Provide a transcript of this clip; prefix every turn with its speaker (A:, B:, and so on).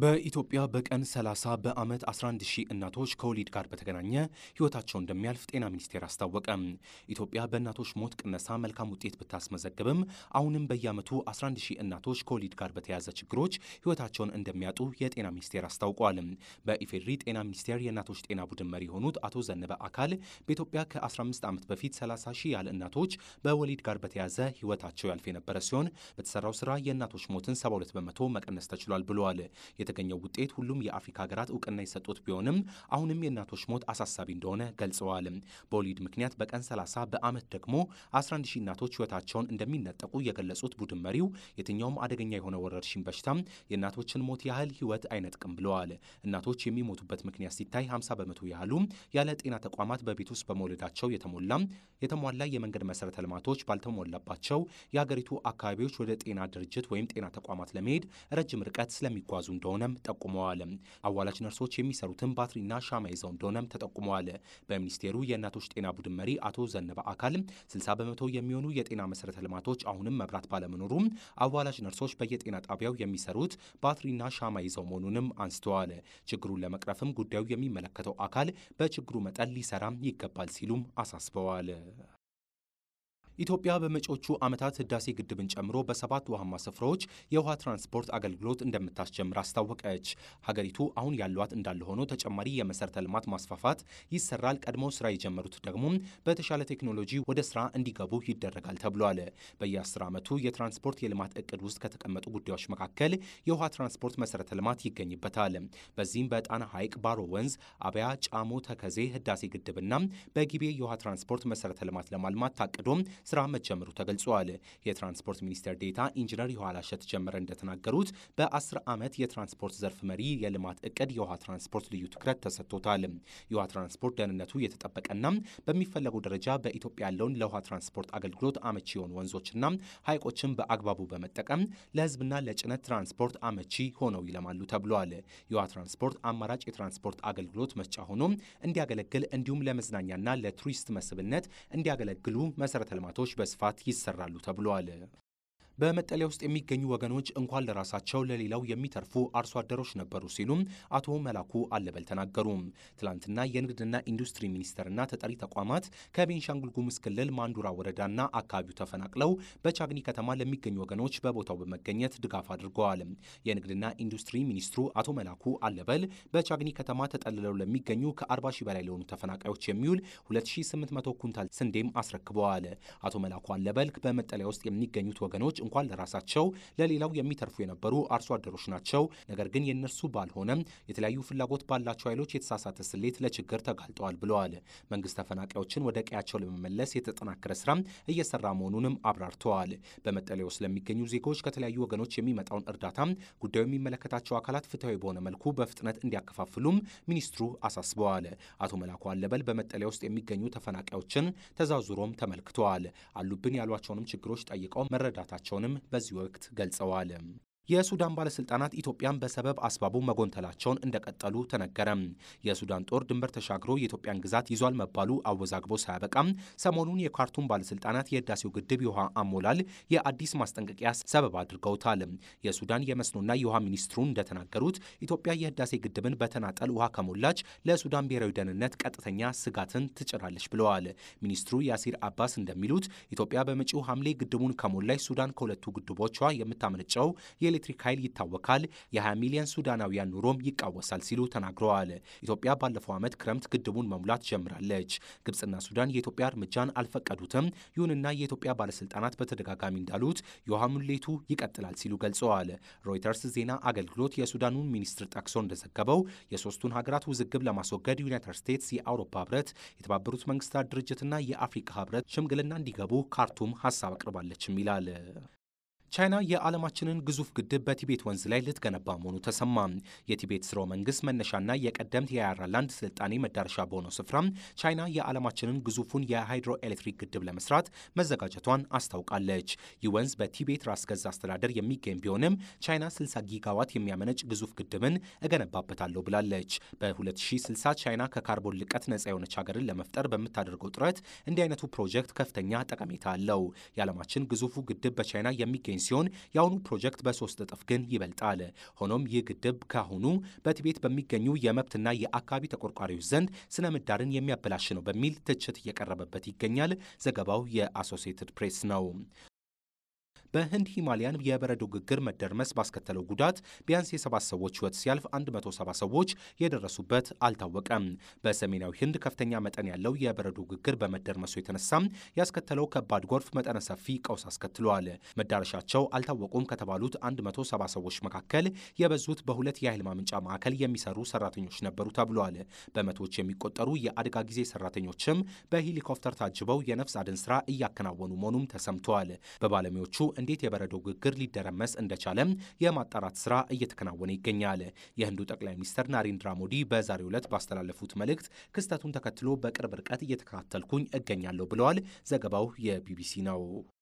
A: በኢትዮጵያ በቀን 30 በዓመት 11 ሺህ እናቶች ከወሊድ ጋር በተገናኘ ሕይወታቸው እንደሚያልፍ ጤና ሚኒስቴር አስታወቀ። ኢትዮጵያ በእናቶች ሞት ቅነሳ መልካም ውጤት ብታስመዘግብም አሁንም በየዓመቱ 11 ሺህ እናቶች ከወሊድ ጋር በተያያዘ ችግሮች ሕይወታቸውን እንደሚያጡ የጤና ሚኒስቴር አስታውቋል። በኢፌድሪ ጤና ሚኒስቴር የእናቶች ጤና ቡድን መሪ የሆኑት አቶ ዘነበ አካል በኢትዮጵያ ከ15 ዓመት በፊት 30 ሺህ ያህል እናቶች በወሊድ ጋር በተያያዘ ሕይወታቸው ያልፍ የነበረ ሲሆን በተሰራው ስራ የእናቶች ሞትን 72 በመቶ መቀነስ ተችሏል ብለዋል። የተገኘው ውጤት ሁሉም የአፍሪካ ሀገራት እውቅና የሰጡት ቢሆንም አሁንም የእናቶች ሞት አሳሳቢ እንደሆነ ገልጸዋል። በወሊድ ምክንያት በቀን 30 በዓመት ደግሞ 11 ሺህ እናቶች ሕይወታቸውን እንደሚነጠቁ የገለጹት ቡድን መሪው የትኛውም አደገኛ የሆነ ወረርሽኝ በሽታም የእናቶችን ሞት ያህል ሕይወት አይነጥቅም ብለዋል። እናቶች የሚሞቱበት ምክንያት ሲታይ 50 በመቶ ያህሉ ያለ ጤና ተቋማት በቤት ውስጥ በመውለዳቸው የተሞላ የተሟላ የመንገድ መሰረተ ልማቶች ባልተሞላባቸው የሀገሪቱ አካባቢዎች ወደ ጤና ድርጅት ወይም ጤና ተቋማት ለመሄድ ረጅም ርቀት ስለሚጓዙ እንደሆነም ጠቁመዋል። አዋላጅ ነርሶች የሚሰሩትን ባትሪና ሻማ ይዘው እንደሆነም ተጠቁመዋል። በሚኒስቴሩ የእናቶች ጤና ቡድን መሪ አቶ ዘነበ አካል 60 በመቶ የሚሆኑ የጤና መሰረተ ልማቶች አሁንም መብራት ባለመኖሩም አዋላጅ ነርሶች በየጤና ጣቢያው የሚሰሩት ባትሪና ሻማ ይዘው መሆኑንም አንስተዋል። ችግሩን ለመቅረፍም ጉዳዩ የሚመለከተው አካል በችግሩ መጠን ሊሰራም ይገባል ሲሉም አሳስበዋል። ኢትዮጵያ በመጪዎቹ ዓመታት ህዳሴ ግድብን ጨምሮ በሰባት ውሃማ ስፍራዎች የውሃ ትራንስፖርት አገልግሎት እንደምታስጀምር አስታወቀች። ሀገሪቱ አሁን ያሏት እንዳለ ሆኖ ተጨማሪ የመሰረተ ልማት ማስፋፋት ይሰራል። ቀድሞ ስራ የጀመሩት ደግሞ በተሻለ ቴክኖሎጂ ወደ ስራ እንዲገቡ ይደረጋል ተብሏል። በየ10 ዓመቱ የትራንስፖርት የልማት እቅድ ውስጥ ከተቀመጡ ጉዳዮች መካከል የውሃ ትራንስፖርት መሰረተ ልማት ይገኝበታል። በዚህም በጣና ሐይቅ፣ ባሮ ወንዝ፣ አብያ፣ ጫሞ፣ ተከዜ፣ ህዳሴ ግድብና በጊቤ የውሃ ትራንስፖርት መሰረተ ልማት ለማልማት ታቅዶ ስራ መጀመሩ ተገልጿል። የትራንስፖርት ሚኒስቴር ዴታ ኢንጂነር የኋላሸት ጀመረ እንደተናገሩት በ10 ዓመት የትራንስፖርት ዘርፍ መሪ የልማት እቅድ የውሃ ትራንስፖርት ልዩ ትኩረት ተሰጥቶታል። የውሃ ትራንስፖርት ደህንነቱ የተጠበቀና በሚፈለገው ደረጃ በኢትዮጵያ ያለውን ለውሃ ትራንስፖርት አገልግሎት አመቺ የሆኑ ወንዞችና ሐይቆችን በአግባቡ በመጠቀም ለህዝብና ለጭነት ትራንስፖርት አመቺ ሆነው ይለማሉ ተብሏል። የውሃ ትራንስፖርት አማራጭ የትራንስፖርት አገልግሎት መስጫ ሆኖ እንዲያገለግል እንዲሁም ለመዝናኛና ለቱሪስት መስህብነት እንዲያገለግሉ መሰረተ ልማቶች በስፋት ይሰራሉ ተብሏል። በመጠለያ ውስጥ የሚገኙ ወገኖች እንኳን ለራሳቸው ለሌላው የሚተርፉ አርሶ አደሮች ነበሩ ሲሉም አቶ መላኩ አለበል ተናገሩ። ትላንትና የንግድና ኢንዱስትሪ ሚኒስቴርና ተጠሪ ተቋማት ከቤንሻንጉል ጉሙዝ ክልል ማንዱራ ወረዳና አካባቢው ተፈናቅለው በቻግኒ ከተማ ለሚገኙ ወገኖች በቦታው በመገኘት ድጋፍ አድርገዋል። የንግድና ኢንዱስትሪ ሚኒስትሩ አቶ መላኩ አለበል በቻግኒ ከተማ ተጠልለው ለሚገኙ ከ40 ሺህ በላይ ለሆኑ ተፈናቃዮች የሚውል 2800 ኩንታል ስንዴም አስረክበዋል። አቶ መላኩ አለበል በመጠለያ ውስጥ የሚገኙት ወገኖች እንኳን ለራሳቸው ለሌላው የሚተርፉ የነበሩ አርሶ አደሮች ናቸው። ነገር ግን የእነርሱ ባልሆነም የተለያዩ ፍላጎት ባላቸው ኃይሎች የተሳሳተ ስሌት ለችግር ተጋልጠዋል ብለዋል። መንግስት ተፈናቃዮችን ወደ ቀያቸው ለመመለስ የተጠናከረ ስራ እየሰራ መሆኑንም አብራርተዋል። በመጠለያ ውስጥ ለሚገኙ ዜጎች ከተለያዩ ወገኖች የሚመጣውን እርዳታ ጉዳዩ የሚመለከታቸው አካላት ፍትሐዊ በሆነ መልኩ በፍጥነት እንዲያከፋፍሉም ሚኒስትሩ አሳስበዋል። አቶ መላኩ አለበል በመጠለያ ውስጥ የሚገኙ ተፈናቃዮችን ተዛዙሮም ተመልክተዋል። አሉብን ያሏቸውንም ችግሮች ጠይቀው መረዳታቸው ንም በዚህ ወቅት ገልጸዋል። የሱዳን ባለስልጣናት ኢትዮጵያን በሰበብ አስባቡ መጎንተላቸውን እንደቀጠሉ ተነገረ። የሱዳን ጦር ድንበር ተሻግሮ የኢትዮጵያን ግዛት ይዟል መባሉ አወዛግቦ ሳያበቃም ሰሞኑን የካርቱም ባለስልጣናት የህዳሴው ግድብ የውሃ አሞላል የአዲስ ማስጠንቀቂያ ሰበብ አድርገውታል። የሱዳን የመስኖና የውሃ ሚኒስትሩ እንደተናገሩት ኢትዮጵያ የህዳሴ ግድብን በተናጠል ውሃ ከሞላች ለሱዳን ብሔራዊ ደህንነት ቀጥተኛ ስጋትን ትጭራለች ብለዋል። ሚኒስትሩ ያሲር አባስ እንደሚሉት ኢትዮጵያ በመጪው ሐምሌ ግድቡን ከሞላች ሱዳን ከሁለቱ ግድቦቿ የምታመነጨው የኤሌክትሪክ ኃይል ይታወካል፣ የ20 ሚሊዮን ሱዳናውያን ኑሮም ይቃወሳል ሲሉ ተናግረዋል። ኢትዮጵያ ባለፈው ዓመት ክረምት ግድቡን መሙላት ጀምራለች። ግብፅና ሱዳን የኢትዮጵያ እርምጃን አልፈቀዱትም። ይሁንና የኢትዮጵያ ባለስልጣናት በተደጋጋሚ እንዳሉት የውሃ ሙሌቱ ይቀጥላል ሲሉ ገልጸዋል። ሮይተርስ ዜና አገልግሎት የሱዳኑን ሚኒስትር ጠቅሶ እንደዘገበው የሶስቱን ሀገራት ውዝግብ ለማስወገድ ዩናይትድ ስቴትስ፣ የአውሮፓ ህብረት፣ የተባበሩት መንግስታት ድርጅትና የአፍሪካ ህብረት ሽምግልና እንዲገቡ ካርቱም ሀሳብ አቅርባለችም ይላል። ቻይና የዓለማችንን ግዙፍ ግድብ በቲቤት ወንዝ ላይ ልትገነባ መሆኑ ተሰማ። የቲቤት ስርወ መንግስት መነሻና የቀደምት የአየርላንድ ስልጣኔ መዳረሻ በሆነው ስፍራ ቻይና የዓለማችንን ግዙፉን የሃይድሮ ኤሌክትሪክ ግድብ ለመስራት መዘጋጀቷን አስታውቃለች። ይህ ወንዝ በቲቤት ራስ ገዝ አስተዳደር የሚገኝ ቢሆንም ቻይና 60 ጊጋዋት የሚያመነጭ ግዙፍ ግድብን እገነባበታለሁ ብላለች። በ2060 ቻይና ከካርቦን ልቀት ነጻ የሆነች ሀገርን ለመፍጠር በምታደርገው ጥረት እንዲህ አይነቱ ፕሮጀክት ከፍተኛ ጠቀሜታ አለው። የዓለማችን ግዙፉ ግድብ በቻይና የሚገኝ የሚገኝ ሲሆን የአሁኑ ፕሮጀክት በሶስት እጥፍ ግን ይበልጣል። ሆኖም ይህ ግድብ ካሁኑ በቲቤት በሚገኙ የመብትና የአካባቢ ተቆርቋሪዎች ዘንድ ስነ ምህዳርን የሚያበላሽ ነው በሚል ትችት እየቀረበበት ይገኛል። ዘገባው የአሶሲየትድ ፕሬስ ነው። በህንድ ሂማሊያን የበረዶ ግግር መደርመስ ባስከተለው ጉዳት ቢያንስ የሰባት ሰዎች ህይወት ሲያልፍ 170 ሰዎች የደረሱበት አልታወቀም። በሰሜናዊ ህንድ ከፍተኛ መጠን ያለው የበረዶ ግግር በመደርመሱ የተነሳ ያስከተለው ከባድ ጎርፍ መጠነ ሰፊ ቀውስ አስከትሏል። መዳረሻቸው አልታወቁም ከተባሉት 170 ሰዎች መካከል የበዙት በሁለት የኃይል ማመንጫ ማዕከል የሚሰሩ ሰራተኞች ነበሩ ተብሏል። በመቶዎች የሚቆጠሩ የአደጋ ጊዜ ሰራተኞችም በሄሊኮፕተር ታጅበው የነፍስ አድን ስራ እያከናወኑ መሆኑም ተሰምተዋል። በባለሙያዎቹ እንዴት የበረዶ ግግር ሊደረመስ እንደቻለም የማጣራት ስራ እየተከናወነ ይገኛል። የህንዱ ጠቅላይ ሚኒስትር ናሬንድራ ሞዲ በዛሬው ዕለት ባስተላለፉት መልእክት ክስተቱን ተከትሎ በቅርብ ርቀት እየተከታተልኩኝ እገኛለሁ ብለዋል። ዘገባው የቢቢሲ ነው።